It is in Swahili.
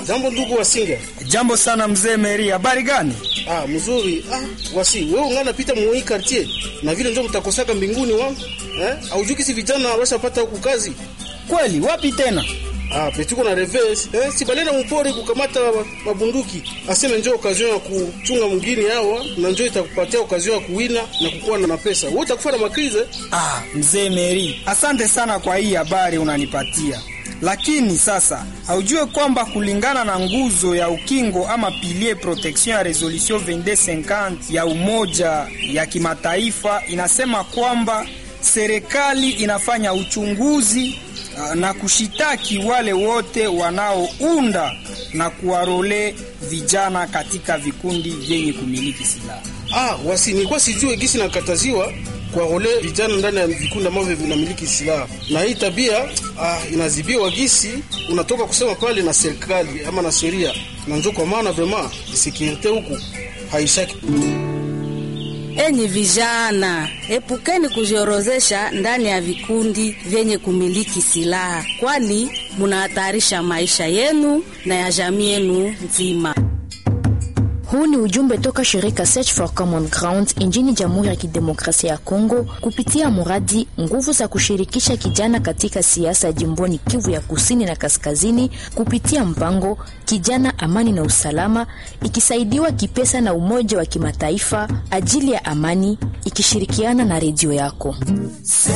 Jambo ndugu Wasinga. Jambo sana mzee Meri, habari gani? Ah, mzuri. Ah, wasi, wewe ungana pita mwoi quartier. Na vile ndio mtakosaka mbinguni wangu. Eh? Aujuki si vijana washapata huku kazi. Kweli, wapi tena? Ah, petuko na reverse. Eh, si balena mpore kukamata mabunduki. Aseme njoo occasion ya kuchunga mwingine hawa na njoo itakupatia occasion ya kuwina na kukuwa na pesa. Wewe utakufa na makrize. Ah, mzee Meri, asante sana kwa hii habari unanipatia. Lakini sasa haujue kwamba kulingana na nguzo ya ukingo ama pilier protection ya resolution 2250 ya Umoja ya Kimataifa inasema kwamba serikali inafanya uchunguzi uh, na kushitaki wale wote wanaounda na kuwarole vijana katika vikundi vyenye kumiliki silaha. Ah, wasi nilikuwa sijue gisi nakataziwa kwa role vijana ndani ya vikundi ambavyo vinamiliki silaha, na hii tabia ah, inazibiwa gisi unatoka kusema pale na serikali ama na sheria, na njo kwa maana vraiment securite huku haishaki. Enyi vijana, epukeni kujiorozesha ndani ya vikundi vyenye kumiliki silaha, kwani munahatarisha maisha yenu na ya jamii yenu nzima. Huu ni ujumbe toka shirika Search for Common Ground nchini Jamhuri ya Kidemokrasia ya Kongo kupitia muradi nguvu za kushirikisha kijana katika siasa jimboni Kivu ya Kusini na Kaskazini kupitia mpango Kijana Amani na Usalama, ikisaidiwa kipesa na Umoja wa Kimataifa ajili ya amani, ikishirikiana na redio yako.